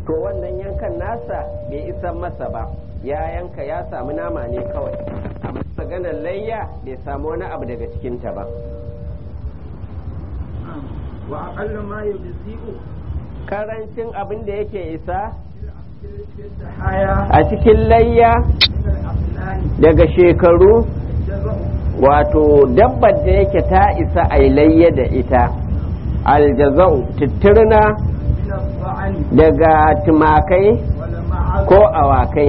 to wannan yankan nasa bai isan masa ba ya yanka ya samu nama ne kawai amma maganar layya bai samu wani abu daga cikinta ba wa aqallu ma yujzi'u karancin abin da yake isa haya a cikin layya daga shekaru wato dabbar da yake ta isa a layya da ita aljazau tittirna daga tumakai ko awakai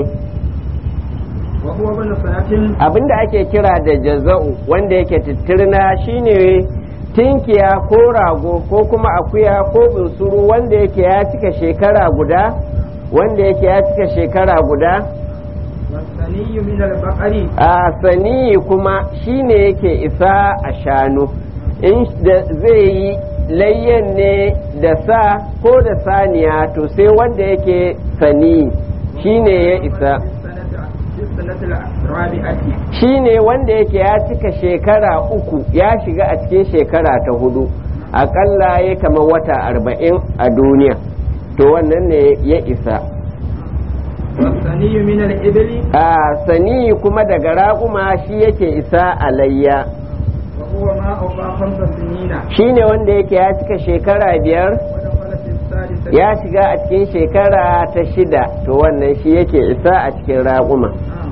وهو ابن سنة abinda ake kira da jaza'u wanda yake tittirna shine tinkiya ko rago ko kuma akuya ko bunsuru wanda yake ya cika shekara guda wanda yake ya cika shekara guda والثني من البقر a sani kuma shine yake isa a shanu in da zai yi layyan ne da sa ko da saniya to sai wanda yake sani shine ya isa في السنة الرابعة shine wanda yake ya cika shekara uku ya shiga a cikin shekara ta hudu akalla ya kama wata arba'in a duniya to wannan ne ya isa والثني من الإبل a sani kuma daga raƙuma shi yake isa a layya وهو ما أوفى خمس سنين shine wanda yake ya cika shekara biyar ودخل في السادسة ya shiga a cikin shekara ta shida to wannan shi yake isa a cikin raƙuma نعم.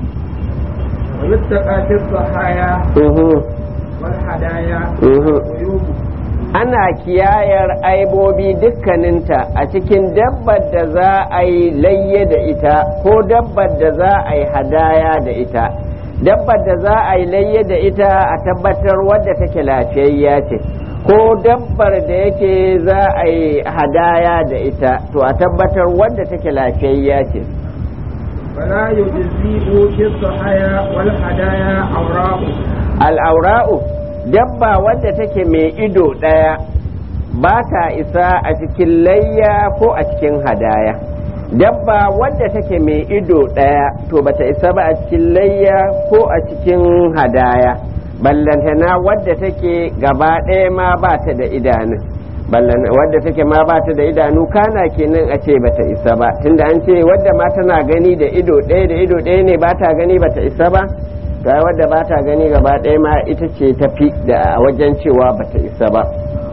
ويتقى في الضحايا Uhu, والهدايا uhu. والعيوب ana kiyayar aibobi dukkaninta a cikin dabbar da za a yi layye da ita ko dabbar da za a yi hadaya da ita dabbar da za a yi layye da ita a tabbatar wadda take lafiyayya ce ko dabbar da yake za a yi hadaya da ita to a tabbatar wadda take lafiyayya ce فلا يجزئ في الضحايا والهدايا أوراق al'aura'u dabba wadda take mai ido ɗaya ba ta isa a cikin layya ko a cikin hadaya dabba wadda take mai ido ɗaya to bata isa ba a cikin layya ko a cikin hadaya ballantana wadda take gaba ɗaya ma ba ta da idanu ballan wadda take ma ba ta da idanu kana kenan a ce bata isa ba tunda an ce wadda ma tana gani da ido ɗaya da ido ɗaya ne ba ta gani bata isa ba ga wadda ba ta gani gaba ɗaya ma ita ce tafi da a wajen cewa bata isa ba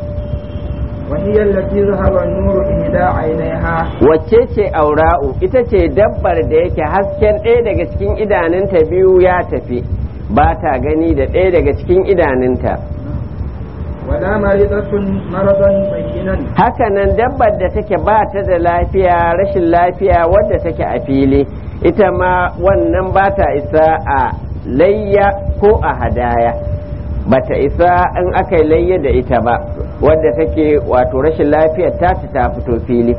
وهي التي ذهب النور إحدى عينيها wacce ce aura'u ita ce dabbar da yake hasken ɗaya daga cikin idanunta biyu ya tafi ba ta gani da ɗaya daga cikin idanunta ولا مريضة مرضا بينا hakanan dabbar da take ba ta da lafiya rashin lafiya wadda take a fili ita ma wannan ba ta isa a layya ko a hadaya ba ta isa in aka yi layya da ita ba wadda take wato rashin lafiyar ta ta fito fili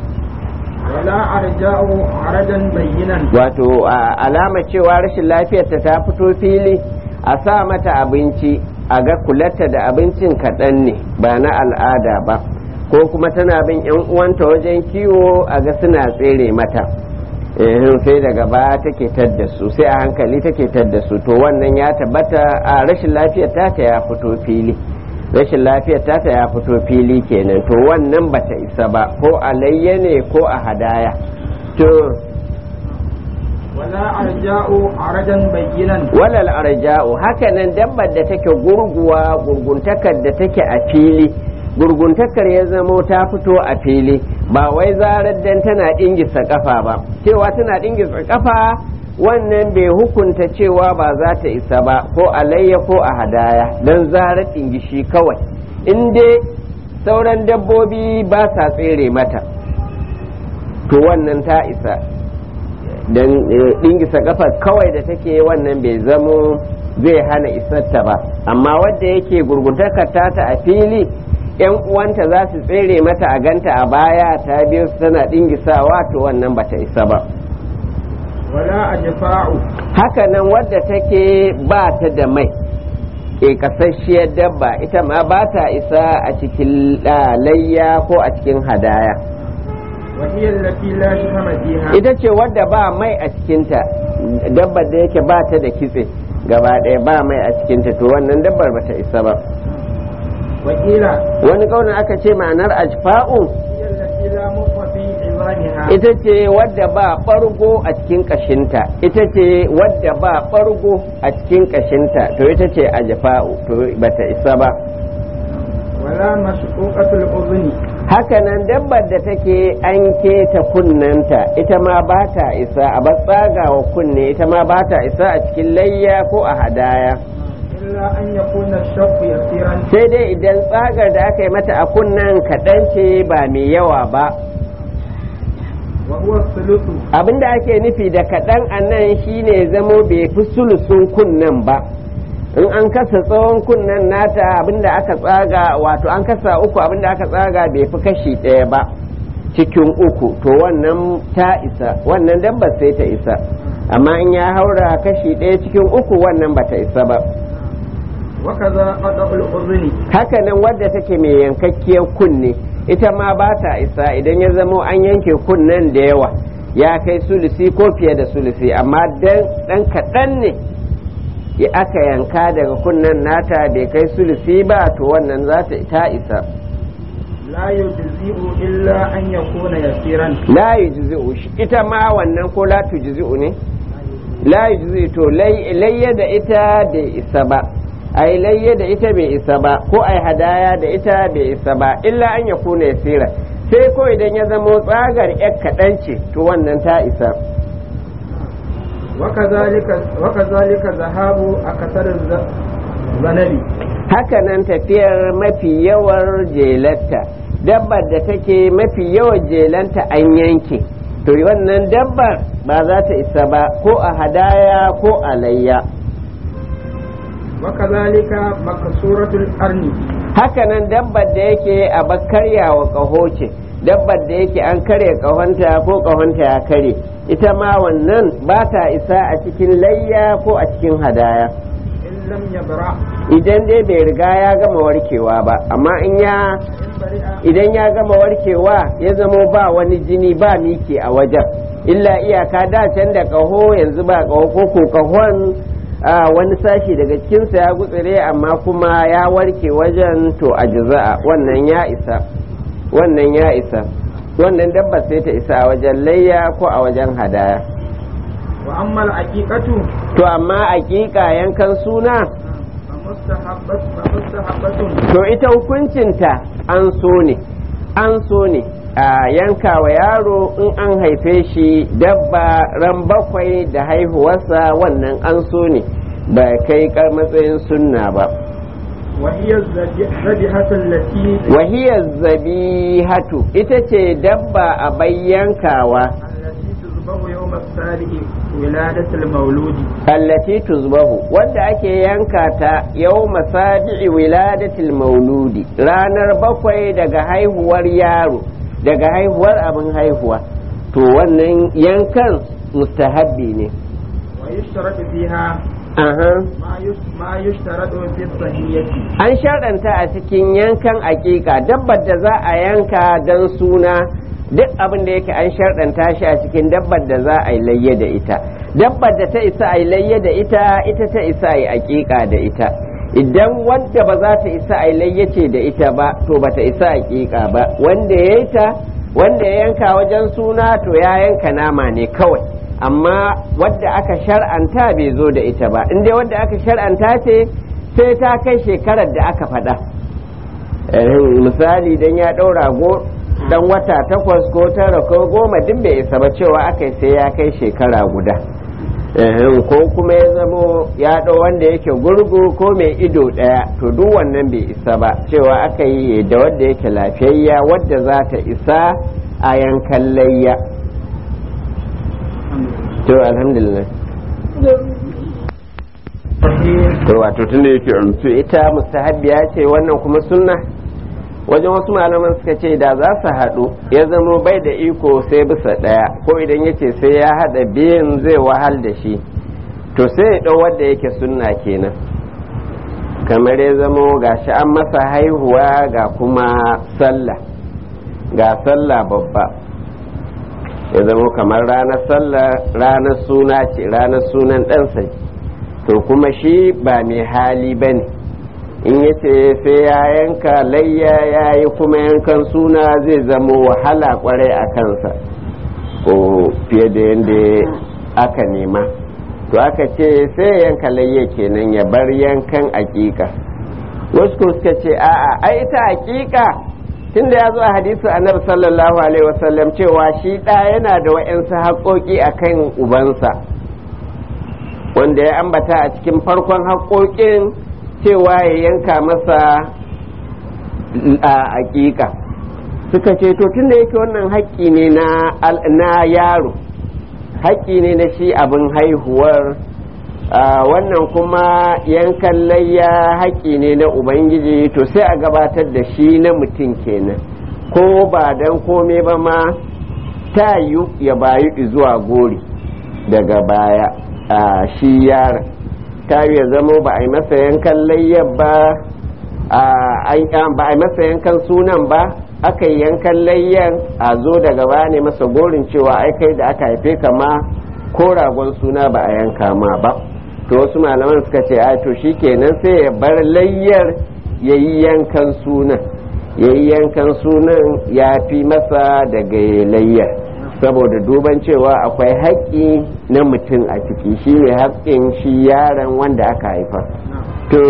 ولا أرجاء عرجا بينا wato a alama cewa rashin lafiyarta ta fito fili a sa mata abinci a ga kulatta da abincin kaɗan ne ba na al'ada ba ko kuma tana bin yan uwanta wajen kiwo a ga suna tsere mata ehin sai daga baya take tadda su sai a hankali take tadda su to wannan ya tabbata a rashin lafiyar ta ya fito fili rashin lafiyar ta ya fito fili kenan to wannan bata isa ba ko a layya ne ko a hadaya to ولا أرجاء عرجا بينا walal arja'u hakanan dabbar da take gurguwa gurguntakar da take a fili gurguntakar ya zamo ta fito a fili ba wai zarar dan tana dingisa kafa ba cewa tana dingisa kafa wannan bai hukunta cewa ba za ta isa ba ko alayya ko a hadaya dan zarar dingishi kawai in dai sauran dabbobi ba sa tsere mata to wannan ta isa don ɗingisa kafar kawai da take wannan bai zamo zai hana isarta ba amma wadda yake gurguntakar tata a fili yan uwanta za su tsere mata a ganta a baya ta biyu su tana ɗingisawa to wannan bata isa ba ولا أجفاء haka nan wadda take ba ta da mai ke kasasshiyar dabba ita ma ba ta isa a cikin ah, layya ko a cikin hadaya وهي التي لا شحم فيها ita ce wadda ba mai a cikinta dabbar da yake ba ta da kitse gaba ɗaya ba mai a cikinta to wannan dabbar ba ta isa ba وقيل wani kaunin aka ce ma'anar ajfa'u هي التي لا مخ في عظامها ita ce wadda ba ɓargo a cikin ƙashinta ita ce wadda ba ɓargo a cikin ƙashinta to ita ce a jafa'u to bata isa ba ولا مشقوقة الأذن hakanan dabbar da take an keta kunnanta ita ma ba ta isa a tsagawa kunne ita ma ba ta isa a cikin layya ko a hadaya إلا أن يكون الشق يسيرا sai dai idan tsagar da aka yi mata a kunnen kaɗan ce ba mai yawa ba وهو الثلث abinda ake nufi da kaɗan a nan shine zamo bai fi sulusun kunnen ba in an kasa tsawon kunnen nata abinda aka tsaga wato an kasa uku abinda aka tsaga bai fi kashi ɗaya ba cikin uku to wannan ta isa wannan dabbar sai ta isa amma in ya haura kashi ɗaya cikin uku wannan bata isa ba وكذا قطع الأذن hakanan wadda take mai yankakkiyar kunne ita ma ba ta isa idan ya zamo an yanke kunnen da yawa ya kai sulusi ko fiye da sulusi amma dan kaɗan ne ya aka yanka daga kunnen nata bai kai sulusi ba to wannan za ta ta isa لا يجزئ إلا أن يكون يسيرا la yujzi'u shi ita ma wannan ko la tujzi'u ne la yujzi'u to lay- layya da ita bai isa ba ai layya da ita bai isa ba ko ai hadaya da ita bai isa ba illa an ya kuna yasira sai ko idan ya zamo tsagar yar kaɗan ce to wannan ta isa وكذلك وكذلك ذهاب أكثر الذنب haka nan tafiyar mafi yawar jelarta dabbar da take mafi yawan jelanta an yanke to wannan dabbar ba za ta isa ba ko a hadaya ko a layya وكذلك مكسورة القرن hakanan dabbar da yake a bakarya wa ƙaho ce dabbar da yake an karya ƙahonta ko ƙahonta ya kare ita ma wannan ba ta isa a cikin layya ko a cikin hadaya إن لم يبرأ idan dai bai riga ya gama warkewa ba amma in ya إن برئ idan ya gama warkewa ya zamo ba wani jini ba miki a wajen illa iyaka da can da ƙaho yanzu ba ƙaho ko ko ƙahon a wani sashi daga cikinsa ya gutsire amma kuma ya warke wajen to a jiza'a wannan ya isa wannan ya isa wannan dabba sai ta isa a wajen layya ko a wajen hadaya وأما العقيقة to amma aƙiƙa yankan suna فمستحبة فمستحبة to ita hukuncinta an so ne an so ne a yanka wa yaro in an haife shi dabba ran bakwai da haihuwarsa wannan an so ne ba kai kar matsayin sunna ba وهي الذبيحة التي wahiyar zabihatu ita ce dabba a bayyankawa التي تذبح يوم السابع ولادة المولود allati tuzbahu wadda ake yanka ta yau masabi'i wiladatil mauludi ranar bakwai daga haihuwar yaro daga haihuwar abin haihuwa to wannan yankan mustahabbi ne ويشترط فيها aha ما يش- ما يشترط في الصحية an sharɗanta a cikin yankan aƙiƙa dabbar da za a yanka don suna duk abin da yake an sharɗanta shi a cikin dabbar da za a yi layya da ita dabbar da ta isa a yi layya da ita ita ta isa a yi aƙiƙa da ita idan wanda ba za ta isa a yi layya ce da ita ba to ba ta isa aƙiƙa ba wanda ya yi ta wanda ya yanka wajen suna to ya yanka nama ne kawai amma wadda aka shar'anta bai zo da ita ba in dai wadda aka shar'anta ce sai ta kai shekarar da aka faɗa Eh, misali dan ya ɗaura go dan wata takwas ko tara ko goma duk bai isa ba cewa aka yi sai ya kai shekara guda Eh, ko kuma ya zamo ya ɗau wanda yake gurgu ko mai ido ɗaya to duk wannan bai isa ba cewa aka yi da wadda yake lafiyayya wadda za ta isa a yankan layya to alhamdulillah to wato tun da yake to ita mustahabbiya ce wannan kuma sunna wajen wasu malaman suka ce da za su haɗu ya zamo bai da iko sai bisa ɗaya ko idan yace sai ya haɗa biyun zai wahal da shi to sai ya ɗau wanda yake sunna kenan kamar ya zamo ga shi an masa haihuwa ga kuma sallah ga sallah babba ya zamo kamar ranar sallah ranar suna ce ranar sunan ɗansa to kuma shi ba mai hali ba ne in ya ce sai ya yanka layya ya yi kuma yankan suna zai zamo wahala kwarai a kansa ko fiye da yadda aka nema to aka ce sai yanka layya kenan ya bar yankan aƙiƙa wasu ko suka ce a'a ai ita aƙiƙa tunda ya zo a hadisi annabi sallallahu alaihi wasallam cewa shi ɗa yana da wa'yansu haƙoƙi akan ubansa wanda ya ambata a cikin farkon haƙoƙin cewa ya yanka masa a aƙiƙa suka ce to tunda yake wannan haƙƙi ne na yaro haƙƙi ne na shi abin haihuwar wannan kuma yankan layya haƙƙi ne na ubangiji to sai a gabatar da shi na mutum kenan ko ba don kome ba ma ta yi ya bayu zuwa gori daga baya a shi yaron ta ya zamo ba a yi masa yankan layyar ba ba a yi masa yankan sunan ba aka yi yankan layyan a zo daga baya ne masa gorin cewa ai kai da aka haife ka ma ko ragon suna ba a yanka ma ba to wasu malaman suka ce ai to shikenan sai ya bar layyar ya yi yankan sunan ya yi yankan sunan ya fi masa daga layyar saboda duban cewa akwai haƙƙi na mutum a ciki shi ne haƙƙin shi yaron wanda aka haifa to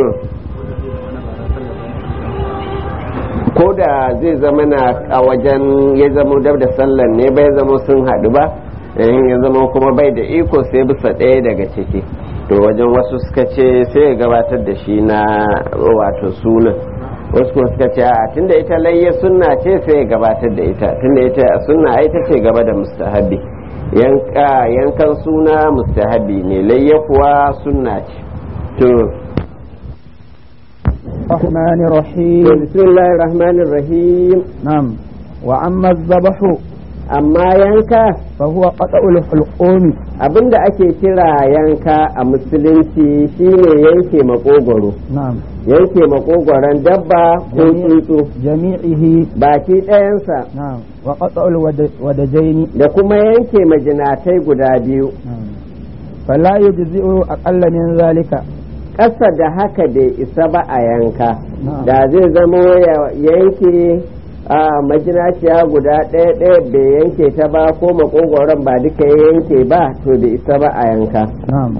ko da zai zama na a wajen ya zama dab da sallan ne bai zama sun haɗu ba ya zama kuma bai da iko sai bisa ɗaya daga ciki to wajen wasu suka ce sai ya gabatar da shi na wato sunan wasu kuma suka ce a tunda ita layya sunna ce sai ya gabatar da ita tunda ita sunna ai ta ce gaba da mustahabi yanka yankan suna mustahabi ne layya kuwa sunna ce to الرحمن الرحيم بسم الله الرحمن الرحيم نعم وأما الذبح amma yanka فهو قطع الحلقوم abinda ake kira yanka a musulunci shine yanke makogwaro نعم yanke makogwaron dabba ko tsuntsu جميعه baki ɗayansa نعم وقطع الودجين da kuma yanke majinatai guda biyu نعم فلا يجزئ أقل من ذلك ƙasa da haka bai isa ba a yanka Na'am. da zai zamo ya yanke a majinaciya guda ɗaya ɗaya bai yanke ta ba ko makogwaron ba duka ya yanke ba to bai isa ba a yanka نعم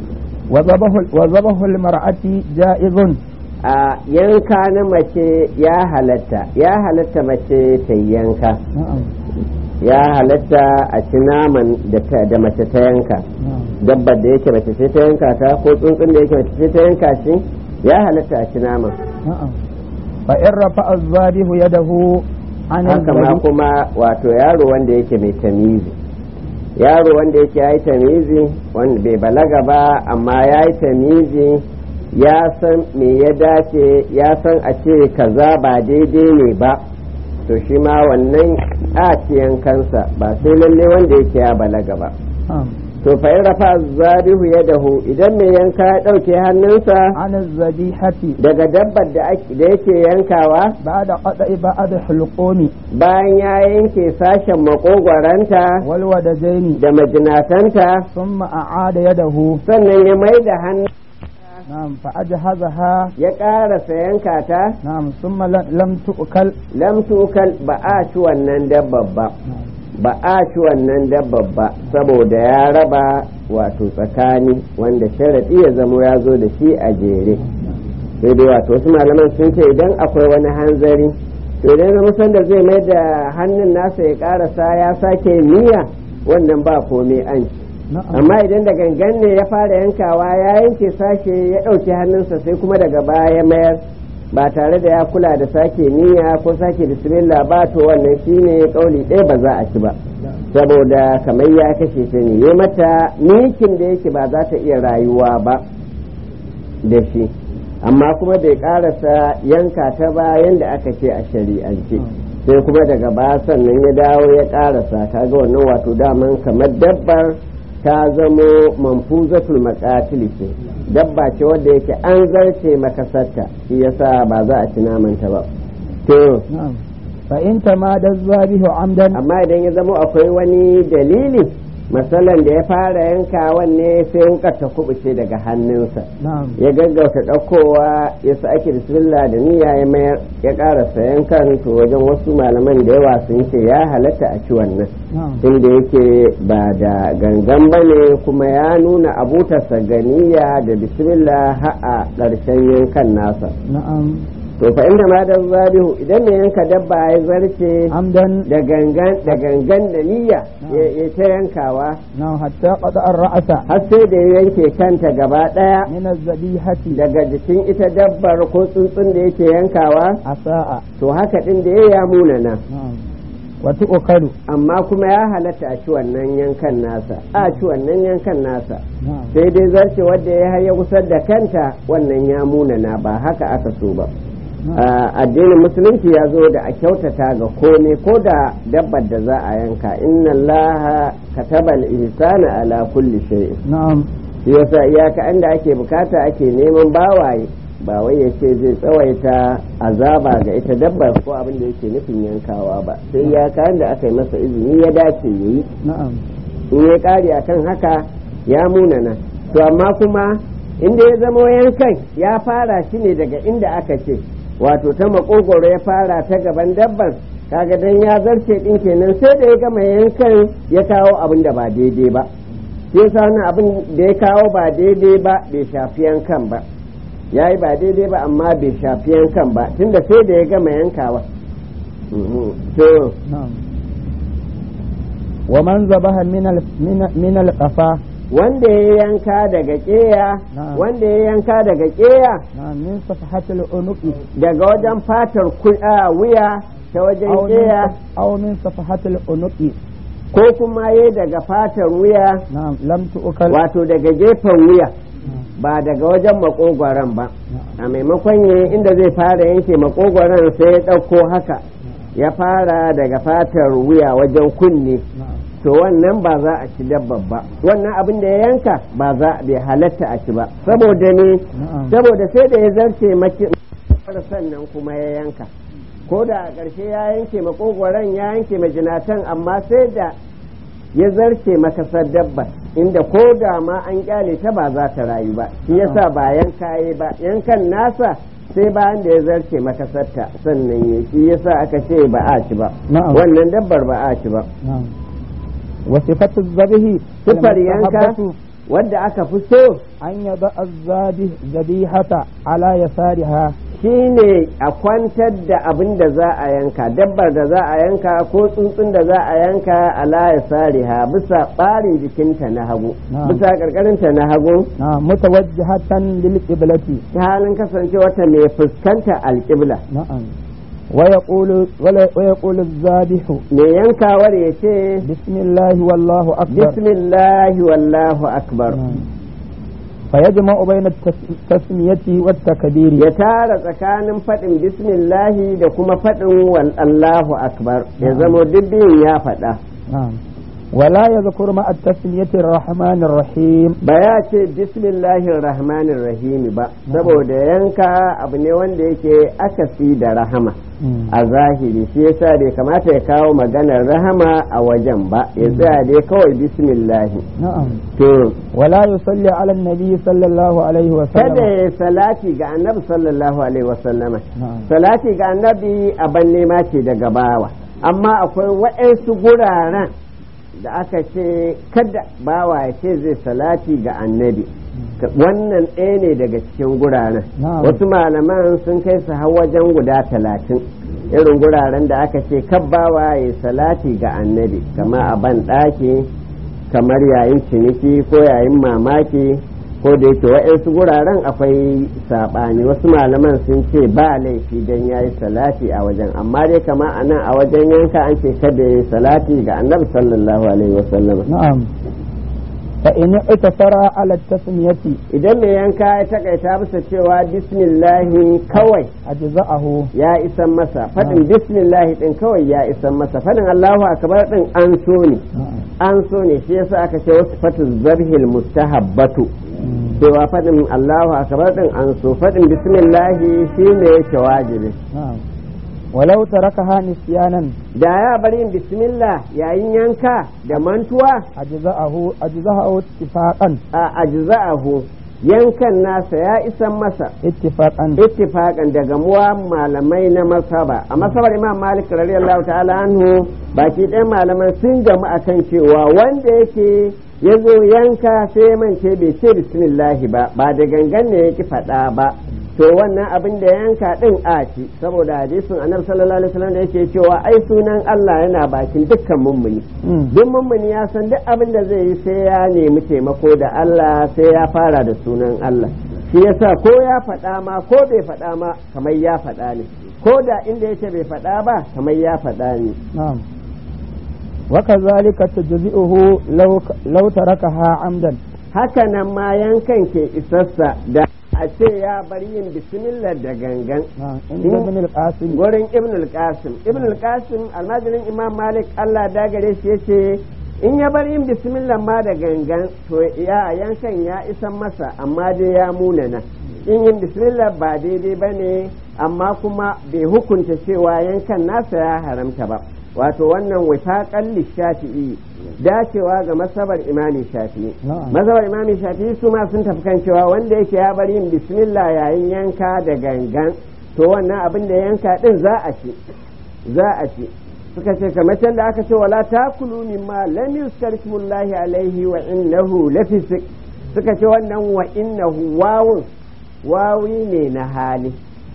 وذبح وذبح المرأة جائز a yanka na mace ya halatta ya halatta mace ta yi yanka نعم ya halatta a ci naman da ta- da mace ta yanka نعم dabbar da yake mace ce ta yanka ta ko tsuntsun da yake mace ce ta yanka shi ya halatta a ci naman نعم فإن رفع الذابح يده عن haka ma الذبح kuma wato yaro wanda yake mai tamizi yaro wanda yake ya yi tamizi wanda bai balaga ba amma ya yi tamizi ya san me ya dace ya san a ce kaza ba daidai ne ba to shi ma wannan a yankansa ba sai lalle wanda yake ya balaga ba نعم to fa in rafa zarihu ya dahu idan mai yanka ya ɗauke hannunsa عن الذبيحة daga dabbar da ake- da yake yankawa بعد قطع بعض الحلقوم bayan ya yanke sashen makogwaranta والودجين da majinatanta ثم أعاد يده sannan ya mai da hannu نعم فأجهزها ya ƙarasa yanka ta نعم ثم ل- لم تؤكل lam tukal ba a ci wannan dabbar ba ba a ci wannan dabbar ba saboda ya raba wato tsakani wanda sharaɗi ya zamo ya zo da shi a jere sai dai wato wasu malaman sun ce idan akwai wani hanzari to idan zama sanda zai mai da hannun nasa ya ƙarasa ya sake niyya wannan ba komai an ci نعم amma idan da gangan ne ya fara yankawa ya yanke sashe ya ɗauki hannunsa sai kuma daga baya ya mayar ba tare da ya kula da sake niyya ko sake bismillah ba to wannan shine kauli ɗaya ba za a ci ba saboda kamar ya kashe ta ne ya mata mikin da yake ba za ta iya rayuwa ba da shi amma kuma bai karasa yanka ta ba yanda aka ce a shari'ance sai kuma daga baya sannan ya dawo ya karasa kaga wannan wato daman kamar dabbar ta zamo manfuzatul maqatil ce dabba ce wadda yake an zarce makasarta shi yasa ba za a ci namanta ba to نعم فإن تمادى الذابح عمدا amma idan ya zamo akwai wani dalili masalan da ya fara yankawan ne sai wukar ta kubuce daga hannunsa نعم ya gaggauta ɗaukowa ya sa ake bismillah da niyya ya mayar ya ƙarasa yankan to wajen wasu malaman da yawa sun ce ya halatta a ci wannan نعم inda yake ba da gangan ba ne kuma ya nuna abutarsa ganiya da bismillah ha'a ƙarshen yankan nasa نعم to fa inda ma da zabihu idan mai yanka dabba ya zarce عمدا da gangan da gangan da niyya ya ya ta yankawa نعم حتى قطع الرأس har sai da ya yanke kanta gaba ɗaya من الذبيحة daga jikin ita dabbar ko tsuntsun da yake yankawa أساء to haka ɗin da ya ya munana نعم وتؤكل amma kuma ya halatta a ci wannan yankan nasa a ci wannan yankan nasa نعم sai dai zarce wadda ya haya kusa da kanta wannan ya munana ba haka aka so ba a addinin musulunci ya zo da a kyautata ga kome ko da dabbar da za a yanka inna allaha kataba al-ihsana ala kulli shay'in نعم shi yasa iyaka inda ake bukata ake neman bawaye ba wai ya ce zai tsawaita azaba ga ita dabbar ko abin da yake nufin yankawa ba sai iyaka inda aka yi masa izini ya dace yayi نعم in ya kare akan haka ya munana to amma kuma inda ya zamo yankan ya fara shi ne daga inda aka ce wato ta makogoro ya fara ta gaban dabban kaga dan ya zarce din kenan sai da ya gama yankan ya kawo abin da ba daidai ba sai yasa wannan abin da ya kawo ba daidai ba bai shafi yankan ba ya yi ba daidai ba amma bai shafi yankan ba tunda sai da ya gama yankawa Mhm. to نعم ومن ذبح من ال... من من القفا wanda ya yanka daga keya Na'am. wanda ya yanka daga keya نعم من صفحة العنق daga wajen fatar ku- a, wuya ta wajen أو من, keya صف- أو من صفحة العنق ko kuma ya daga fatar wuya نعم لم تؤكل wato daga gefen wuya ba daga wajen makogwaron ba a maimakon ya inda zai fara yanke makogwaron sai ya ɗauko haka ya fara daga fatar wuya wajen kunne نعم to wannan ba za a ci dabbar ba wannan abin da ya yanka ba za bai halatta a ci ba saboda ne نعم saboda sai da ya zarce maki sannan kuma ya yanka ko da a ƙarshe ya yanke makogwaron ya yanke majinatan amma sai da ya zarce makasar dabba inda ko da ma an kyale ta ba za ta rayu ba shi yasa ba yanka yi ba yankan nasa sai bayan da ya zarce makasarta sannan ya shi yasa aka ce ba a ci ba نعم wannan dabbar ba a ci ba نعم وصفة الذبح sifar yanka المستحبة wadda aka fi so أن يضع الذابح ذبيحة على يسارها shine a kwantar da abin da za a yanka dabbar da za a yanka ko tsuntsun da za a yanka ala ya sariha bisa ɓarin jikinta na hagu Na'am. bisa ƙarƙarinta na hagu نعم متوجهة للقبلة ta halin kasancewarta mai fuskanta alƙibla نعم ويقول ولا- ويقول الذابح mai yankawar ya ce بسم الله والله أكبر bismillahi wallahu akbar نعم. فيجمع بين التس- التسمية والتكبير ya tara tsakanin faɗin bismillahi da kuma faɗin wal Allahu akbar ya Na'am. zamo duk biyun ya faɗa نعم ولا يذكر مع التسمية الرحمن الرحيم ba ya ce bismillahir rahmanir rahimi ba saboda yanka abu ne wanda yake akasi da rahama a zahiri shi yasa bai kamata ya kawo maganar rahama a wajen ba ya tsaya dai kawai bismillahi نعم to ولا يصلي على النبي صلى الله عليه kada وسلم ya salati ga annabi sallallahu alaihi wasallama نعم salati ga annabi aban nema ce daga bawa amma akwai waɗansu guraren da aka ce kada bawa ya ce zai salati ga annabi wannan ɗaya ne daga cikin guraren Na'am. wasu malaman sun kai su har wajen guda talatin irin guraren da aka ce kabbawa ya salati ga annabi kama a ban ɗaki kamar yayin ciniki ko yayin mamaki ko da yake wa'yansu guraren akwai saɓani wasu malaman sun ce ba laifi don ya yi salati a wajen amma dai kama a nan a wajen yanka an ce kada ya yi salati ga annabi sallallahu alaihi wasallam نعم فإن اقتصر على التسمية idan mai yanka ya takaita bisa cewa bismillahi kawai أجزأه ya isan masa faɗin bismillahi ɗin kawai ya isan masa faɗin allahu akbar ɗin an so ne نعم an so ne shi yasa aka ce wasu fatu zarhil mustahabbatu cewa faɗin allahu akbar ɗin an so faɗin bismillahi shi ne yake wajibi نعم ولو تركها نسيانا da ya bar yin bismillah yayin yanka da mantuwa أجزأه أجزأه اتفاقا a ajza'ahu yankan nasa ya isan masa اتفاقا ittifaqan daga muwa malamai na masaba a masabar imam malik radiyallahu ta'ala anhu baki ɗayan malaman sun gamu akan cewa wanda yake ya zo yanka sai ya mance bai ce bismillahi ba ba da gangan ne yake faɗa ba to wannan abin da yanka din a ci saboda hadisin annabi sallallahu alaihi wasallam da yake cewa ai sunan Allah yana bakin dukkan mummuni مم. duk mummuni ya san duk abin da zai yi sai ya nemi taimako da Allah sai ya fara da sunan Allah shi yasa ko ya faɗa ma ko bai faɗa ma kamar ya faɗa ne ko da inda yake bai faɗa ba kamar ya faɗa ne نعم وكذلك تجزئه لو لو تركها عمدا haka nan ma yankan ke isassa da a ce ya bar yin bismillah da gangan نعم عند ابن القاسم gurin ibn al-qasim ibn al-qasim almajirin imam malik allah da gare shi yace in ya bar yin bismillah ma da gangan to ya yankan ya isan masa amma dai ya munana in yin bismillah ba daidai ba ne amma kuma bai hukunta cewa yankan nasa ya haramta ba wato wannan wifaƙan lishafi'i dacewa ga masabar imami shafi'i Na'am. masabar imami shafi'i su ma sun tafi kan cewa wanda yake ya bar yin bismillah yayin yanka da gangan to wannan abin da yanka din za a ci za a ci suka ce kamar can da aka ce wala takulu mimma lam yuzkar ismullahi alaihi wa innahu lafisik suka ce wannan wa innahu wawun wawi ne na hali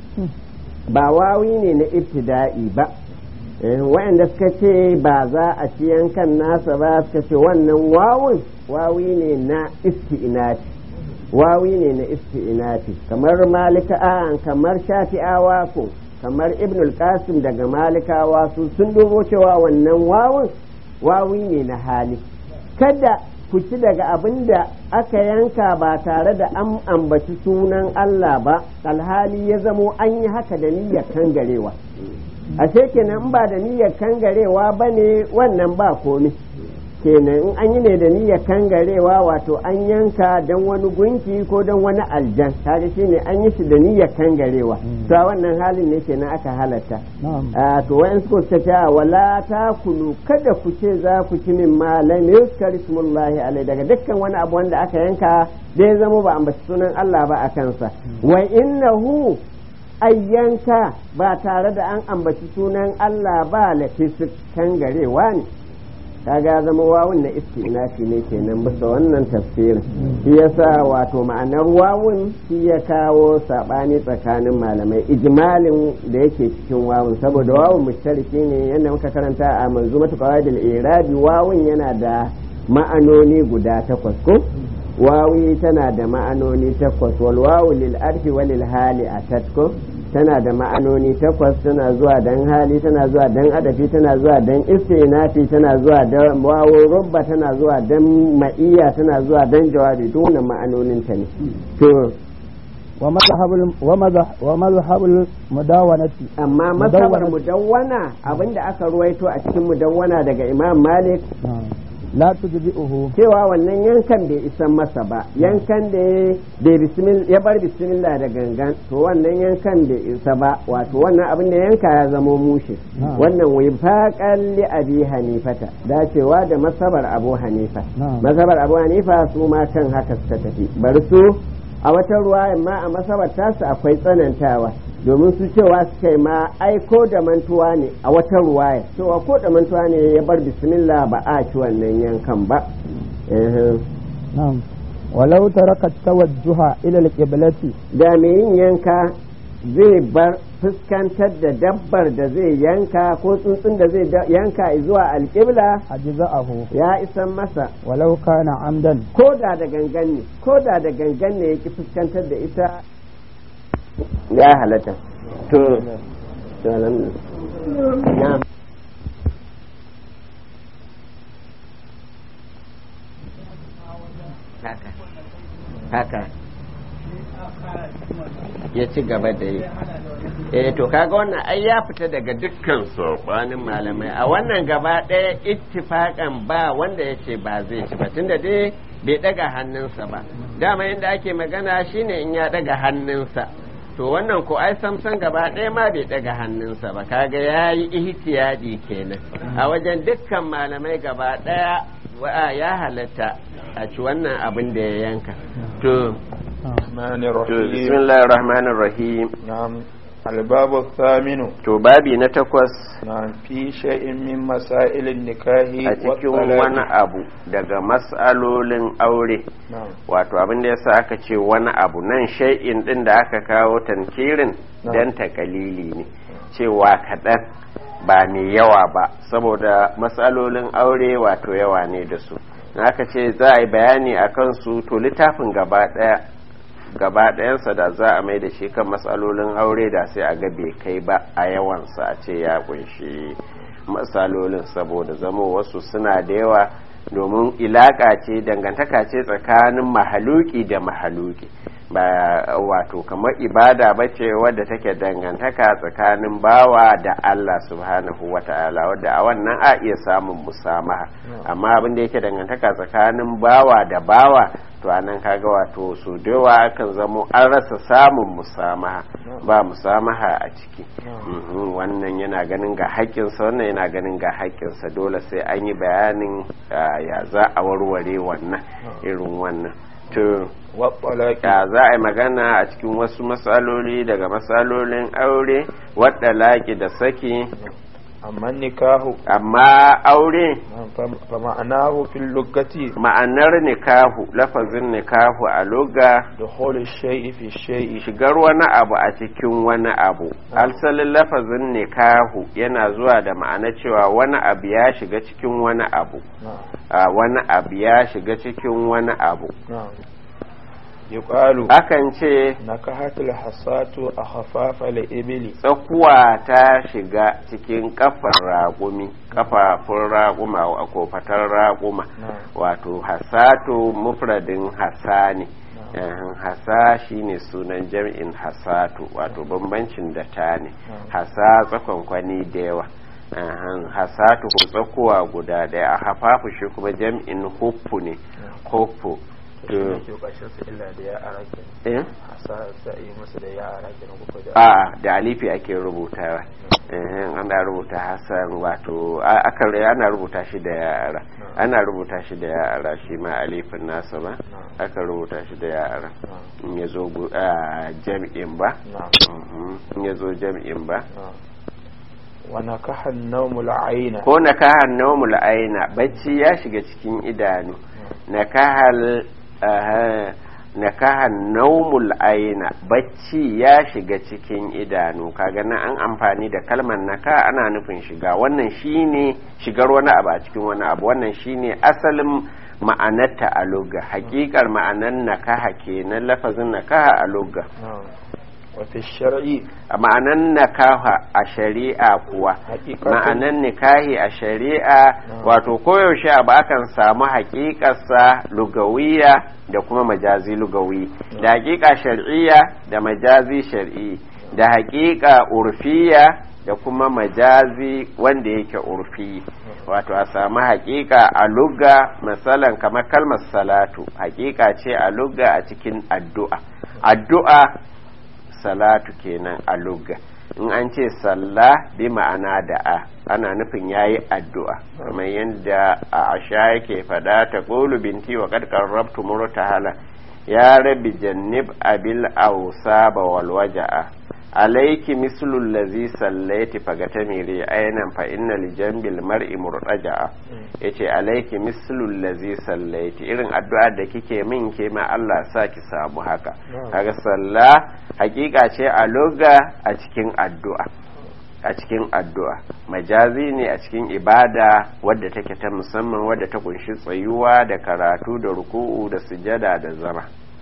ba wawi ne na ibtida'i ba Eh, wa'anda suka ce ba za a ci yankan nasa ba suka ce wannan wawun wawi ne na isti'inafi wawi ne na isti'inafi kamar malika a kamar shafi'awa ko kamar ibnul qasim daga malikawa su sun dubo cewa wannan wawun wawi ne na hali kada ku ci daga abin da aka yanka ba tare da an ambaci sunan Allah ba alhali ya zamo an yi haka da niyyar kangarewa ashe kenan in ba da niyyar kangarewa ba ne wannan ba komi kenan in an yi ne da niyyar kangarewa wato an yanka don wani gunki ko don wani aljan kaga shine an yi shi da niyyar kangarewa to a wannan halin ne kenan aka halatta نعم a to wayan suka ce ta wala ta kulu kada ku ce za ku ci min malam yuskar ismullahi alai daga dukkan wani abu wanda aka yanka da ya zama ba ambaci sunan Allah ba a kansa wa innahu ayyanka ba tare da an ambaci sunan Allah ba lafisik kangarewa ne kaga zama wawun na istinafi ne kenan bisa wannan tafsirin shi yasa wato ma'anar wawun shi ya kawo sabani tsakanin malamai ijmalin da yake cikin wawun saboda wawun mushtariki ne yadda muka karanta a manzumatu qawaidil irabi wawun yana da ma'anoni guda takwas ko wawi tana da ma'anoni takwas wal wawu lil arfi wa lil hali atat ko tana da ma'anoni takwas tana zuwa dan hali tana zuwa dan adafi tana zuwa dan istinafi tana zuwa dan wawo rubba tana zuwa dan ma'iya tana zuwa dan jawabi duk wannan ma'anonin ta ne to ومذهب الم- ومذهب ومذهب المداونة amma masabar Mudawwana. mudawwana abinda aka ruwaito a cikin mudawwana daga imam malik نعم لا تجزئه cewa wannan yankan bai isan masa ba yankan da ya- bai bismil- ya bar bismillah da gangan to wannan yankan bai isa ba wato wannan abin da yanka ya zamo mushe Na'am. wannan wifaqan li abi hanifata dacewa da masabar abu hanifa Na'am. masabar abu hanifa su ma kan haka suka tafi bari su a wata ruwa ma a masabar tasu akwai tsanantawa domin su cewa suka yi ma aiko da mantuwa ne a wata ruwaya cewa ko da mantuwa ne ya bar bismillah ba a ci wannan yankan ba Ehem. نعم ولو ترك التوجه إلى القبلة da mai yin yanka zai bar fuskantar da dabbar da zai yanka ko tsuntsun da zai da- yanka zuwa alƙibla أجزأه ya isan masa ولو كان عمدا ko da da gangan ne ko da da gangan ne ya ki fuskantar da ita ya halatta to to alhamdulillah. na'am haka haka ya ci gaba da yi eh to kaga wannan ai ya fita daga dukkan sabanin malamai a wannan gaba ɗaya ittifakan ba wanda ya ce ba zai ci ba tunda dai bai daga hannunsa ba dama yadda ake magana shine in ya daga hannunsa to wannan ko ai samson gaba ɗaya ma bai ɗaga hannunsa ba kaga ya yi ihtiyadi kenan a wajen dukkan malamai gaba ɗaya wa ya halatta a ci wannan abin da ya yanka to الرحمن to الرحيم bismillahir rahmanir rahim نعم الباب الثامن to babi na takwas نعم في شيء من مسائل النكاح a cikin wani والطلاق abu daga mas'alolin aure نعم wato abin da yasa aka ce wani abu nan shay'in din da aka kawo tankirin Na. dan takalili ne cewa kaɗan ba mai yawa ba saboda matsalolin aure wato yawa ne da su in aka ce za a yi bayani a kansu to littafin gaba ɗaya gaba ɗayansa da za a mai da shi kan matsalolin aure da sai a ga bai kai ba a yawansa a ce ya kunshi matsalolin saboda zamo wasu suna da yawa domin ilaka ce dangantaka ce tsakanin mahaluki da mahaluki ba wato kamar ibada ba ce wadda take dangantaka tsakanin bawa da Allah subhanahu wa ta'ala wadda a wannan a iya samun musamaha amma abin da yake dangantaka tsakanin bawa da bawa to anan kaga wato su dawa kan zamo an rasa samun musamaha ba musamaha a ciki Mhm, wannan yana ganin ga haƙƙinsa wannan yana ganin ga haƙƙinsa dole sai an yi bayanin ah, ya za a warware wannan irin wannan to والطلاق ya za a yi magana a cikin wasu matsaloli daga matsalolin aure wadda laki da saki أما النكاح amma aure نعم، فم- فمعناه في اللغة ma'anar nikahu lafazin nikahu a loga دخول الشيء في الشيء shigar wani abu a cikin wani abu alsalin lafazin nikahu yana zuwa da ma'ana cewa wani abu ya shiga cikin wani abu نعم a wani abu ya shiga cikin wani abu نعم يقال akan ce نكحت الحصاة أخفاف الإبل tsakuwa ta shiga cikin kafar raƙumi kafafun raƙuma a kofatar raƙuma نعم wato hasatu mufradin hasa ne Ehem, hasa shine sunan jam'in hasatu wato bambancin da ta ne hasa tsakonkwani da yawa Ehem, hasatu ko tsakuwa guda ɗaya a hafafu shi kuma jam'in huffu ne huffu to eh? a da alifi ake rubutawa Ehem, ana rubuta hasan wato a- akan ana rubuta shi da yara ana rubuta shi da yara shi ma alifin nasa ba aka rubuta shi da yara in ya zo gu- a jam'in ba Mhm, in ya zo jam'in ba ونكح النوم العين ko na kahar naumul aina bacci ya shiga cikin idanu na kahal aha, na kahar naumul aina bacci ya shiga cikin idanu kaga nan an amfani da kalmar naka ana nufin shiga wannan shine shigar wani abu a cikin wani abu wannan shine asalin ma'anarta a lugha hakikar ma'anar nakaha kenan lafazin nakaha a lugha نعم. وفي الشرع a ma'anan nakaha a shari'a kuwa حقيقة ma'anan nikahi a shari'a wato koyaushe abu akan samu hakikarsa lugawiya da kuma majazi lugawi da hakika shar'iyya da majazi shar'i da hakika urfiya da kuma majazi wanda yake urfi wato a samu hakika a lugga misalan kamar kalmar salatu hakika ce a lugga a cikin addu'a addu'a salatu kenan a lugga in an ce sallah bi ma'ana da a ana nufin yayi addu'a kamar yadda a asha yake fada ta qulu binti wa qad qarrabtu murtahala ya rabbi jannib abil awsaba wal waja'a alayki mislu allazi sallaiti fagatamiri aynan fa inna li jambil mar'i murtaja'a yace alayki mislu allazi sallaiti irin addu'a da kike min ke ma Allah sa ki samu haka kaga sallah hakika ce a loga a cikin addu'a a cikin addu'a majazi ne a cikin ibada wadda take ta musamman wadda ta kunshi tsayuwa da karatu da ruku'u da sujada da zama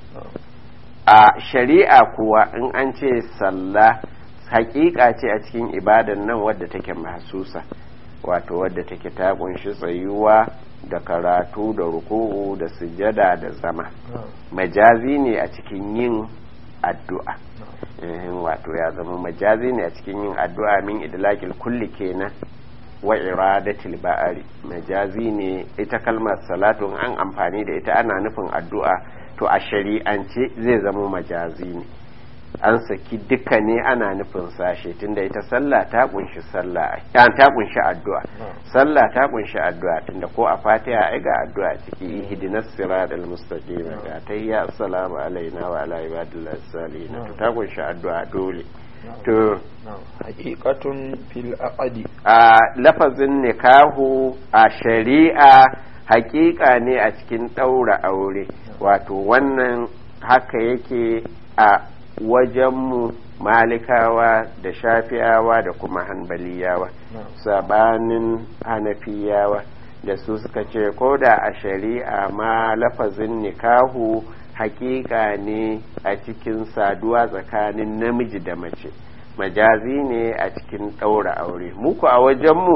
a shari'a kuwa in an ce sallah hakika ce a cikin ibadan nan wadda take mahsusa wato wadda take ta kunshi tsayuwa da karatu da ruku'u da sujada da zama majazi ne a cikin yin addu'a Ehem, wato ya zama majazi ne a cikin yin addu'a min idlakil kulli kenan wa iradatil ba'ari majazi ne ita kalmar salatu in an amfani da ita ana nufin addu'a to a shari'ance zai zama majazi ne an saki duka ne ana nufin sashe tunda ita sallah ta kunshi sallah ta kunshi addu'a sallah ta kunshi addu'a tunda ko a fatiha ai ga addu'a ciki ihdinas siratal mustaqim ga tayya assalamu alaina wa ala ibadillahi salihin to ta kunshi addu'a dole to haqiqatun fil aqdi a lafazin nikahu a shari'a haƙiƙa ne a cikin ɗaura aure wato wannan haka yake a wajenmu malikawa da shafiyawa da kuma hanbaliyawa sabanin hanafiyawa da su suka ce ko da a shari'a ma lafazin nikahu hakika ne a cikin saduwa tsakanin namiji da mace majazi ne a cikin ɗaura aure muku a wajenmu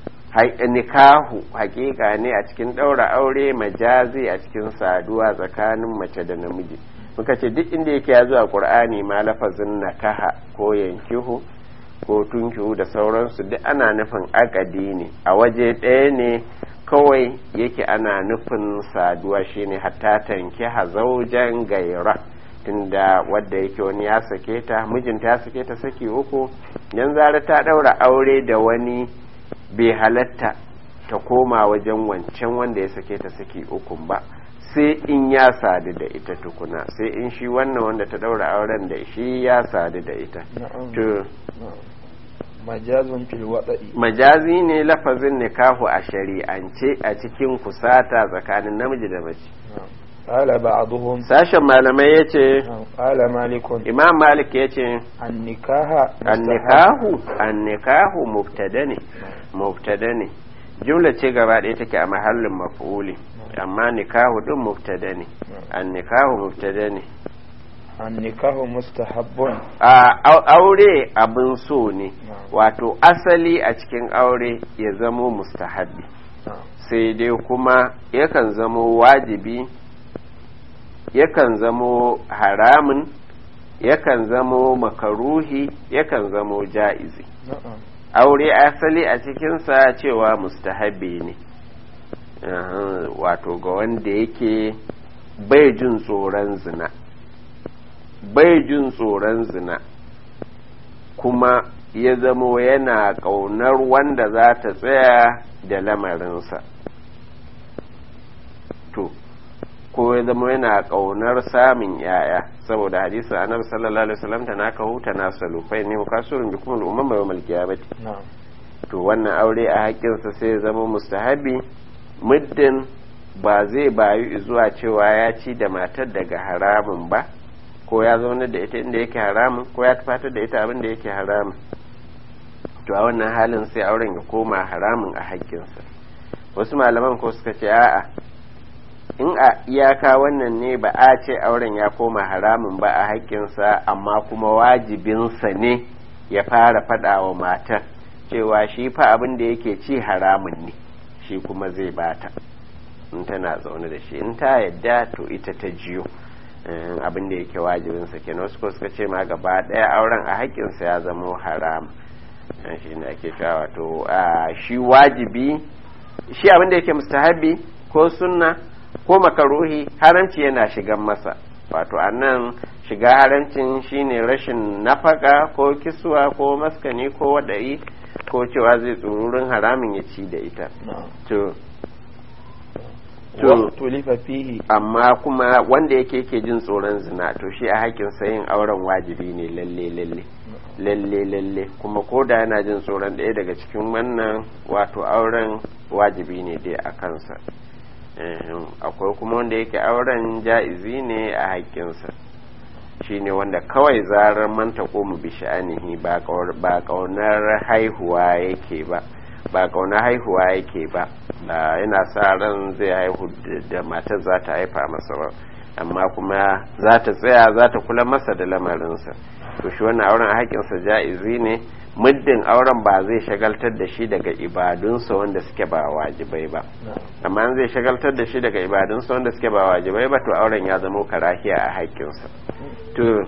nikahu hakika ne a cikin ɗaura aure majazi a cikin saduwa tsakanin mace da namiji muka ce duk inda yake ya zuwa ƙur'ani ma lafazin nakaha ko yankihu ko tunkihu da sauransu duk ana nufin akadi ne a waje ɗaya ne kawai yake ana nufin saduwa shine hatta tanki hazaujan gaira tunda wadda yake wani ya sake ta mijinta ya sake ta saki uku yan zara ta ɗaura aure da wani bai halatta ta koma wajen wancan wanda ya sake ta saki ukun ba sai in ya sadu da ita tukuna sai in shi wannan wanda ta daura auren da shi ya sadu da ita to majazun fil wada'i majazi ne lafazin nikahu a shari'ance a cikin kusata tsakanin namiji da mace qala ba'dhum sashen malamai yace qala malikun imam malik yace an-nikaha an-nikahu an-nikahu mubtada ne mubtada ne jumla ce gaba ɗaya take a mahallin maf'uli amma nikahu din mubtada ne an nikahu mubtada ne an nikahu mustahabbun a aure abin so ne wato asali a cikin aure ya zamo mustahabbi sai dai kuma yakan zamo wajibi yakan zamo haramun yakan zamo makaruhi yakan zamo ja'izi aure asali a cikinsa cewa mustahabbi ne wato ga wanda yake bai jin tsoron zina bai jin tsoron zina kuma ya zamo yana ƙaunar wanda za ta tsaya da lamarinsa to ko ya zama yana ƙaunar samun yaya saboda hadisi annabi sallallahu alaihi wasallam ta naka huta na salufai ne kasurin bi kuma umman bai mal kiyamati to wannan aure a haƙƙinsa sai ya zama mustahabi muddin ba zai bayu zuwa cewa ya ci da matar daga haramun ba ko ya zauna da ita inda yake haramun ko ya tafatar da ita abin da yake haramun to a wannan halin sai auren ya koma haramun a haƙƙinsa wasu malaman ko suka ce a'a in a iyaka wannan ne ba a ce auren ya koma haramun ba a haƙƙinsa amma kuma wajibinsa ne ya fara faɗa wa matar cewa shi fa abin da yake ci haramun ne shi kuma zai bata in tana zaune da shi in ta yadda to ita ta jiyo abin da yake wajibinsa kenan wasu ko suka ce ma gaba ɗaya auren a haƙƙinsa ya zama haram shi ne ake cewa wato shi wajibi shi abin da yake mustahabi ko sunna ko makaruhi haramci yana shigan masa wato a nan shiga haramcin shine rashin nafaka ko kiswa ko maskani ko wada'i ko cewa zai tsururin haramin ya ci da ita to tulifa fihi amma kuma wanda yake yake jin tsoron zina to shi a hakin yin auren wajibi ne lalle lalle lalle lalle kuma ko da yana jin tsoron ɗaya daga cikin wannan wato auren wajibi ne dai a kansa akwai kuma wanda yake auren ja'izi ne a haƙƙinsa shine wanda kawai zarar manta ko mu bi sha'anihi ba ƙaunar haihuwa yake ba ba ƙaunar haihuwa yake ba da yana sa ran zai haihu da matar za ta haifa masa ba amma kuma za ta tsaya za ta kula masa da lamarinsa to shi wannan auren a haƙƙinsa ja'izi ne muddin auren ba zai shagaltar da shi daga ibadunsa wanda suke ba wajibai ba amma an zai shagaltar da shi daga ibadunsa wanda suke ba wajibai ba to auren ya zama karahiya a haƙƙinsa to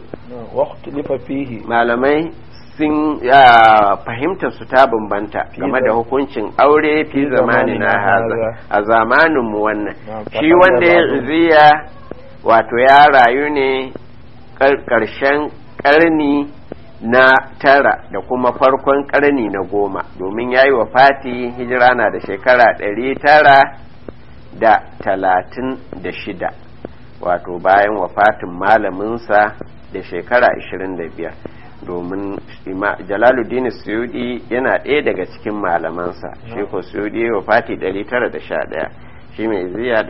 malamai sun fahimtar su ta bambanta game da hukuncin aure fi zamani na haza a zamanin mu wannan shi wanda ya ziya wato ya rayu ne ƙarshen ƙarni na tara da kuma farkon ƙarni na goma domin ya yi wa fati hijira na da shekara ɗari tara da talatin da shida wato bayan wafatin malaminsa da shekara 25 domin jalaluddin suyudi yana ɗaya daga cikin malamansa shi ko suyudi ya wafati 911 shi mai ziya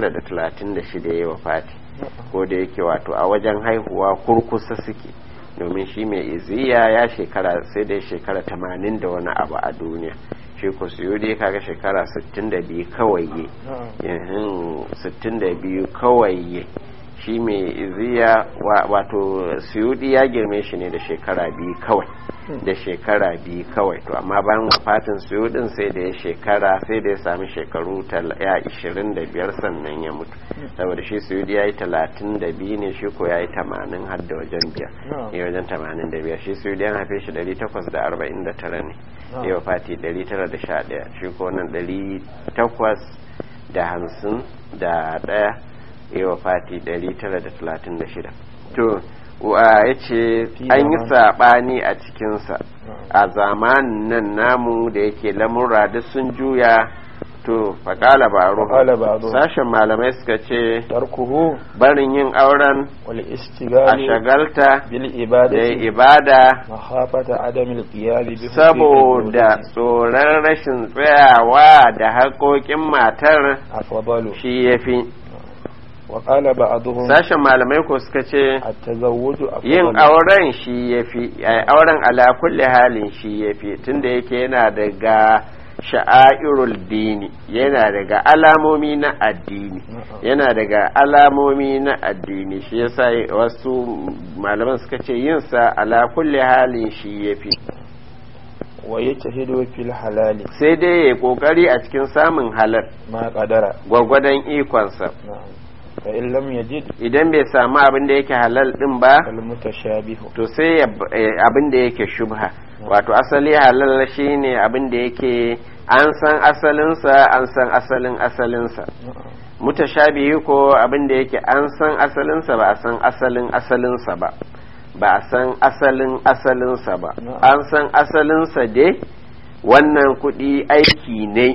936 ya wafati ko da yake wato a wajen haihuwa kurkusa suke domin shi mai iziya ya shekara sai dai shekara 80 da wani abu a duniya shi ko suyudi kaga shekara 62 kawai ye 62 kawai ye shi mai iziya wato suyudi ya girme shi ne da shekara biyu kawai da shekara biyu kawai to amma bayan wafatin suyudin sai da ya shekara sai da ya sami shekaru ya ishirin da biyar sannan ya mutu saboda shi suyudi ya yi talatin da biyu ne shi ko ya yi tamanin har da wajen biyar ya wajen tamanin da biyar shi suyudi an haife shi dari takwas da arba'in da tara ne ya wafati dari tara da sha ɗaya shi ko nan dari takwas da hamsin da ɗaya ya wafati 936 to ya ce an yi saɓani a cikinsa a zamanin nan namu da yake lamurra duk sun juya to faƙala baro sashen malamai suka ce tarkuhu barin yin auren wal a istighali shagalta bil da ibadati ibada mahafata adamil qiyami bi saboda tsoron rashin tsayawa da haƙoƙin matar afdalu shi ya fi wa qala ba'dhum sashen malamai ko suka ce at-tazawwuju yin auren shi ya fi auren ala kulli halin shi ya fi tunda yake yana daga sha'airul dini yana daga alamomi na addini yana daga alamomi na addini shi yasa wasu malaman suka ce yin sa ala kulli halin shi ya fi wa yajtahidu fil halali sai dai ya kokari a cikin samun halal ma qadara gwagwadon ikonsa na'am fa in lam yajid idan bai samu abin da yake halal din ba al mutashabihu to sai ya b- eh, abin da yake shubha wato asali halal shine abin da yake an san asalinsa an san asalin asalinsa mutashabihi ko abin da yake an san asalinsa ba a san asalin asalinsa ba ba a san asalin asalinsa ba an san asalinsa dai wannan kuɗi aiki ne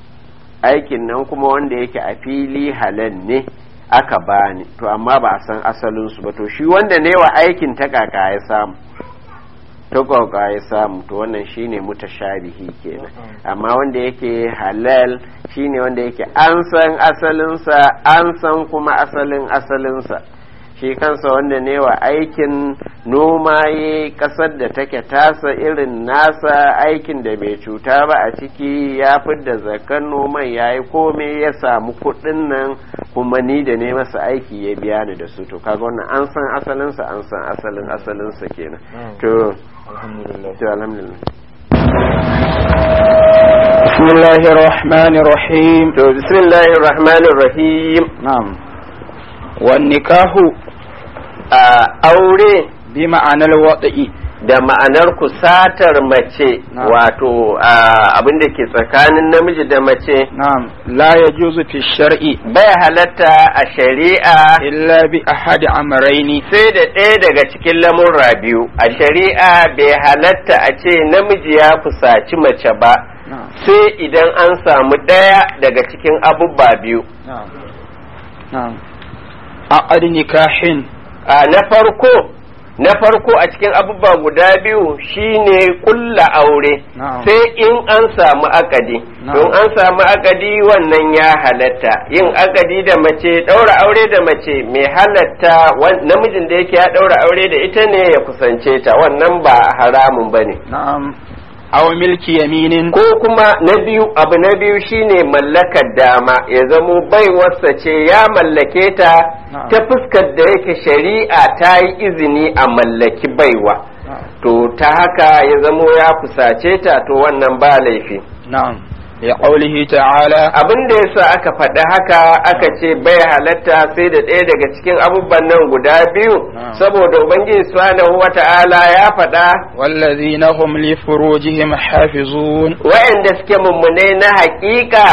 aikin nan kuma wanda yake a fili halal ne aka bani to amma ba a san asalinsu ba to shi wanda ne wa aikin ta kaka ya samu ta kaka ya samu to wannan shine mutashabihi kenan amma wanda yake halal shine wanda yake an san asalinsa an san kuma asalin asalinsa shi kansa wanda ne wa aikin noma ya kasar da take tasa irin nasa aikin da bai cuta ba a ciki ya da zakan noman ya yi komai ya samu kuɗin nan kuma ni da ne masa aiki ya biya ni da su to kaga wannan an san asalinsa an san asalin asalinsa kenan to alhamdulillah to alhamdulillah بسم الله الرحمن الرحيم to bismillahir rahmanir rahim نعم والنكاح a aure بمعنى الوضع da ma'anar kusatar mace Na'am. wato abin da ke tsakanin namiji da mace نعم لا يجوز في الشرع bai halatta a shari'a إلا بأحد أمرين sai da ɗaya daga cikin lamurra biyu a shari'a bai halatta a ce namiji ya fusaci mace ba نعم sai idan an samu ɗaya daga cikin abubba biyu نعم نعم عقد نكاح a na farko na farko a cikin abubba guda biyu shine kulla aure نعم sai in an samu akadi Na'am. don an samu akadi wannan ya halatta yin akadi da mace ɗaura aure da mace mai halatta wan- namijin da yake ya ɗaura aure da ita ne ya kusance ta wannan ba haramun ba ne نعم أو ملك يمين ko kuma na biyu abu na biyu shine mallakar dama ya zamo baiwarsa ce ya mallake ta Na'am. ta fuskar da yake shari'a ta yi izini a mallaki baiwa نعم to ta haka ya zamo ya kusace ta to wannan ba laifi نعم لقوله تعالى abin da yasa aka faɗi haka aka ce bai halatta sai da ɗaya daga cikin abubuwan nan guda biyu Na'am. saboda ubangiji subhanahu wata'ala ya faɗa والذين هم لفروجهم حافظون wa'anda suke mummune na haƙiƙa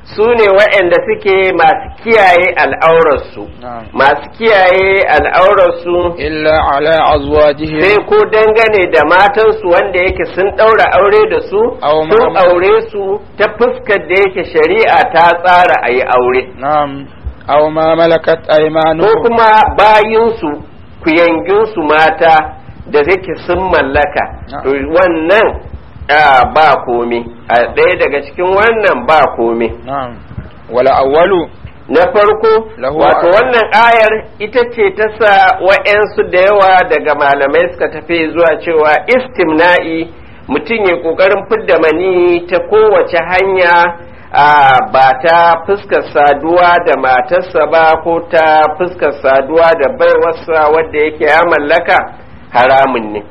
su ne waɗanda suke masu kiyaye al'aurarsu نعم masu kiyaye al'aurarsu إلا على أزواجهم sai ko dangane da matansu wanda yake sun ɗaura aure da su Aw sun ma- aure su ta fuskar da yake shari'a ta tsara a yi aure نعم أو ما ملكت ko أيمانهم kuma bayinsu kuyanginsu mata da yake sun mallaka Na'am. to wannan ah, ba komi a ɗaya daga cikin wannan ba komi نعم ولا أول na farko Lahu wato a- wannan ayar ita ce ta sa wa'yansu da yawa daga malamai suka tafi zuwa cewa istimna'i mutum ya ƙoƙarin fidda mani ta kowace hanya a ba ta fuskar saduwa da matarsa ba ko ta fuskar saduwa da baiwarsa wadda yake ya mallaka haramun ne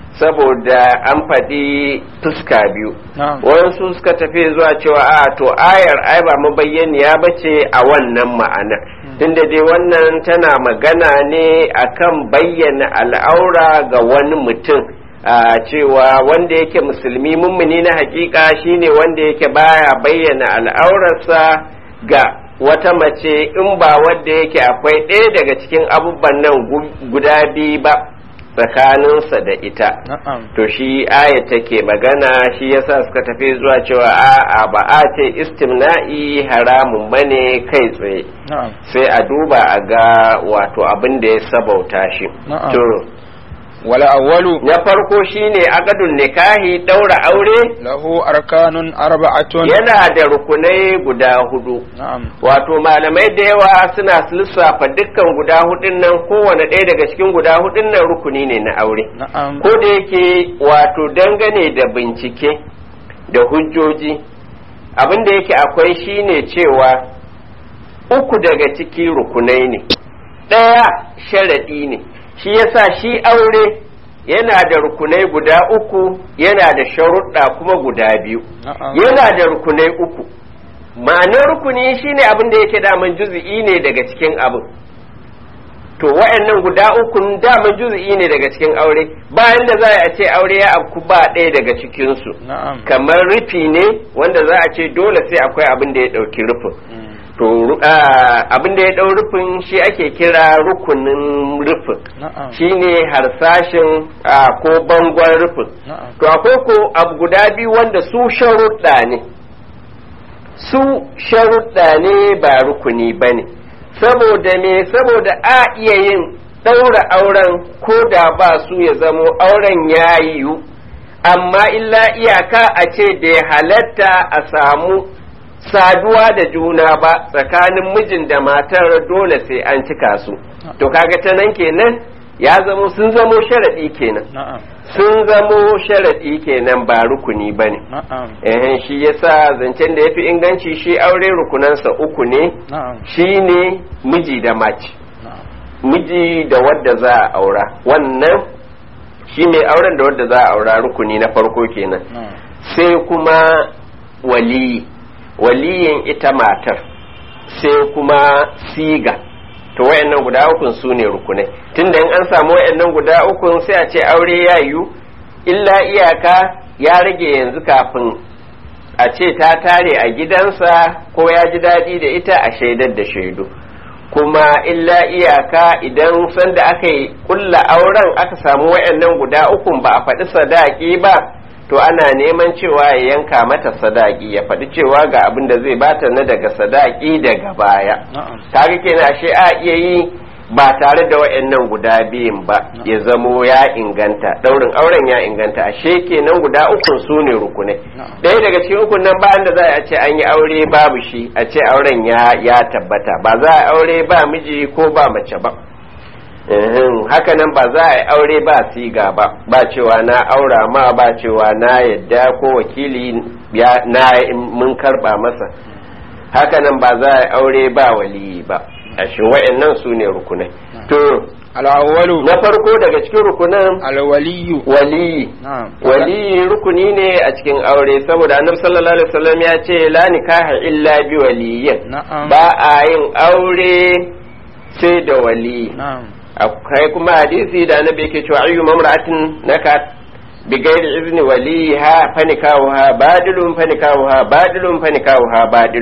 saboda an faɗi fuska biyu نعم wasu suka tafi zuwa cewa a to ayar ai ba mabayyaniya ba ce a wannan ma'ana tunda dai wannan tana magana ne akan bayyana al'aura ga wani mutum a cewa wanda yake musulmi mummuni na hakika shine wanda yake baya bayyana al'aurarsa ga wata mace in ba wanda yake akwai ɗaya daga cikin abubuwan nan gu- guda biyu ba tsakaninsa da ita نعم to shi aya take magana shi yasa suka tafi zuwa cewa a'a ba a ce istimna'i haramun bane kai tsaye نعم sai a duba a ga wato abin da ya sabauta shi Na'am. to ولا أول na farko shine akadun nikahi daura aure له أركان أربعة yana da rukunai guda hudu نعم wato malamai da yawa suna lissafa dukkan guda hudun nan kowane ɗaya daga cikin guda hudun nan rukuni ne na aure نعم ko da yake wato dangane da bincike da hujjoji abin da yake akwai shine cewa uku daga ciki rukunai ne ɗaya sharaɗi ne shi yasa shi aure yana da rukunai guda uku yana da sharuɗa kuma guda biyu نعم yana da rukunai uku ma'anar rukuni shine abin da yake daman juzi'i ne daga cikin abin to wa'annan guda uku daman juzi'i ne daga cikin aure bayan da za a ce aure ya afku ba ɗaya daga cikinsu نعم kamar rufi ne wanda za a ce dole sai akwai abin da ya ɗauki rufin مم. to ru- ah, abin da ya ɗau rufin shi ake kira rukunin rufin نعم shine harsashin ah, ko bangon rufin نعم to akwai ko abu guda biyu wanda su sharuɗa ne su sharuɗa ne ba rukuni ba ne saboda me saboda a iya yin ɗaura auren ko da ba su ya zamo auren ya yiwu amma illa iyaka a ce da ya halatta a samu saduwa da juna ba tsakanin mijin da matar dole sai an cika su to kaga ta nan kenan ya zamo sun zamo sharaɗi kenan نعم sun zamo sharaɗi kenan ba rukuni ba ne نعم ehen shi yasa zancen da ya fi inganci shi aure rukunansa uku ne نعم shi ne miji da mace نعم miji da wadda za a aura wannan shi ne auren da wadda za a aura rukuni na farko kenan نعم sai kuma waliyi waliyin ita matar sai kuma siga to wayannan guda ukun su ne rukunai tunda in an samu wayannan guda ukun sai a ce aure ya yiwu illa iyaka ya rage yanzu kafin a ce ta tare a gidansa ko ya ji daɗi da ita a shaidar da shaidu kuma illa iyaka idan sanda aka yi kulla auren aka samu wayannan guda ukun ba a faɗi sadaki ba to ana neman cewa ya yanka mata sadaki ya faɗi cewa ga abin da zai bata na daga sadaki daga baya نعم kaga kenan ashe a iya yi ba tare da wayannan guda biyun ba ya zamo ya inganta daurin auren ya inganta ashe kenan guda ukun su ne rukunai نعم ɗaya daga cikin ukun nan bayan da za a ce an yi aure babu shi a ce auren ya ya tabbata ba za a aure ba miji ko ba mace ba Ehem, haka nan ba za a yi aure ba siga ba ba cewa na aura ma ba cewa na yadda ko wakili ya na mun karba masa haka nan ba za a yi aure ba waliyi ba a shi wa'annan su ne rukunai to الأول na farko daga cikin rukunan الولي waliyi نعم waliyi rukuni ne a cikin aure saboda annabi sallallahu alaihi wasallam ya ce la nikaha illa bi waliyyin نعم ba a yin aure sai da waliyi نعم akwai kuma hadisi da annabi yake cewa ayyu mamra'atin nakat bi ghairi izni waliha fanikawha badilun fanikawha badilun fanikawha badilun مم.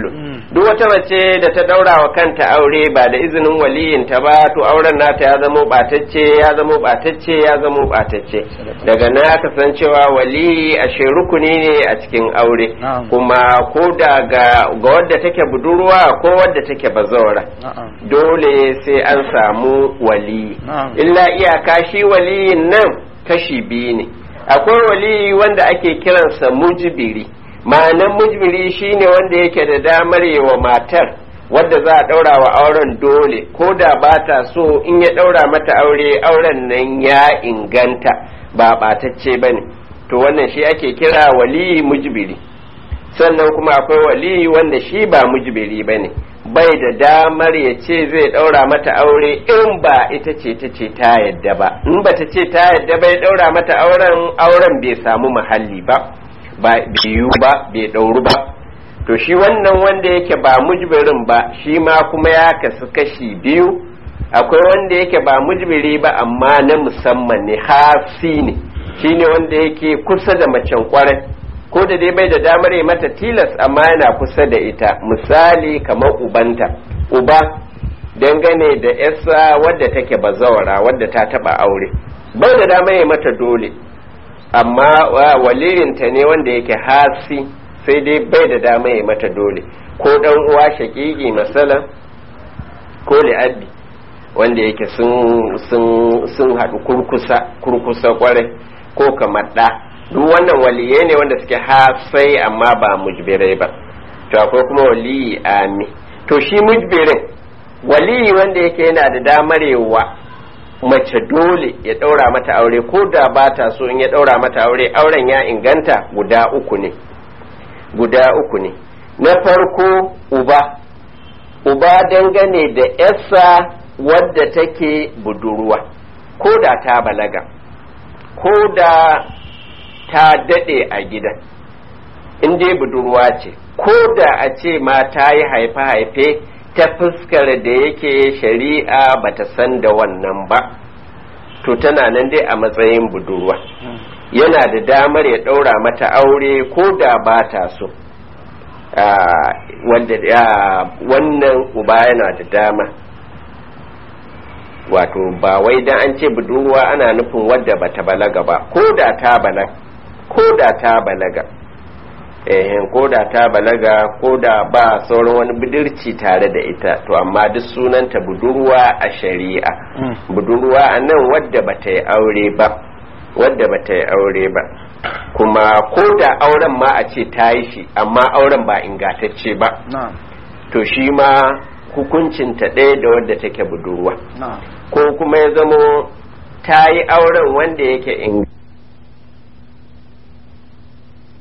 duk wata mace da ta daura wa kanta aure ba da izinin waliyinta ba to auren nata ya zamo batacce ya zamo batacce ya zamo batacce daga nan aka san cewa waliyi ashe rukuni ne a cikin aure Na'am. kuma ko da ga ga wadda take budurwa ko wadda take bazawara na'am dole sai an samu waliyi Na'am. illa iyaka shi waliyin nan kashi biyu ne akwai waliyi wanda ake kiransa mujibiri ma'anan mujibiri shine wanda yake da damar yi wa matar wadda za a ɗaura wa auren dole ko da ba ta so in ya ɗaura mata aure auren nan ya inganta ba ɓatacce ba ne to wannan shi ake kira waliyi mujibiri sannan kuma akwai waliyi wanda shi ba mujibiri ba ne bai da damar ya ce zai ɗaura mata aure in ba ita ce ta ce ta yadda ba in ba ta ce ta yadda bai ɗaura mata auren auren bai samu mahalli ba ba biyu ba bai ɗauru ba to shi wannan wanda yake ba mujbirin ba shi ma kuma ya kasu kashi biyu akwai wanda yake ba mujbiri ba amma na musamman ne hasi ne shine wanda yake kusa da macen kwarai ko da dai bai da damar yi mata tilas amma yana kusa da ita misali kamar ubanta uba dangane da yasa wadda take bazawara wadda ta taba aure bai da damar yi mata dole amma wa- waliyinta ne wanda yake hasi sai dai bai da damar yi mata dole ko dan uwa shakiki masalan ko li'abbi wanda yake sun sun sun haɗu kurkusa kurkusa kwarai ko kamar ɗa duk wannan waliyai ne wanda suke hasai amma ba mujbirai ba to akwai kuma waliyi ami to shi mujbirin waliyi wanda yake yana da damar yawa mace dole ya ɗaura mata aure ko da ba ta so in ya ɗaura mata aure auren ya inganta guda uku ne guda uku ne na farko uba uba dangane da yarsa wadda take budurwa ko da ta balaga ko da ta daɗe a gidan in dai budurwa ce ko da a ce ma ta yi haife-haife ta fuskar da yake shari'a bata san da wannan ba to tana nan dai a matsayin budurwa yana da damar ya ɗaura mata aure ko da ba ta so Ah, wanda ah, wannan uba yana da dama wato ba wai dan an ce budurwa ana nufin wadda bata balaga ba ko da ta balaga ko da ta balaga eh ko da ta balaga ko da ba sauran wani budurci tare da ita to amma duk sunanta budurwa a shari'a budurwa a nan wadda bata yi aure ba wadda bata yi aure ba kuma ko da auren ma a ce ta yi shi amma auren ba ingantacce ba na'am to shi ma hukuncinta ɗaya da wadda take budurwa na'am ko kuma ya zamo ta yi auren wanda yake in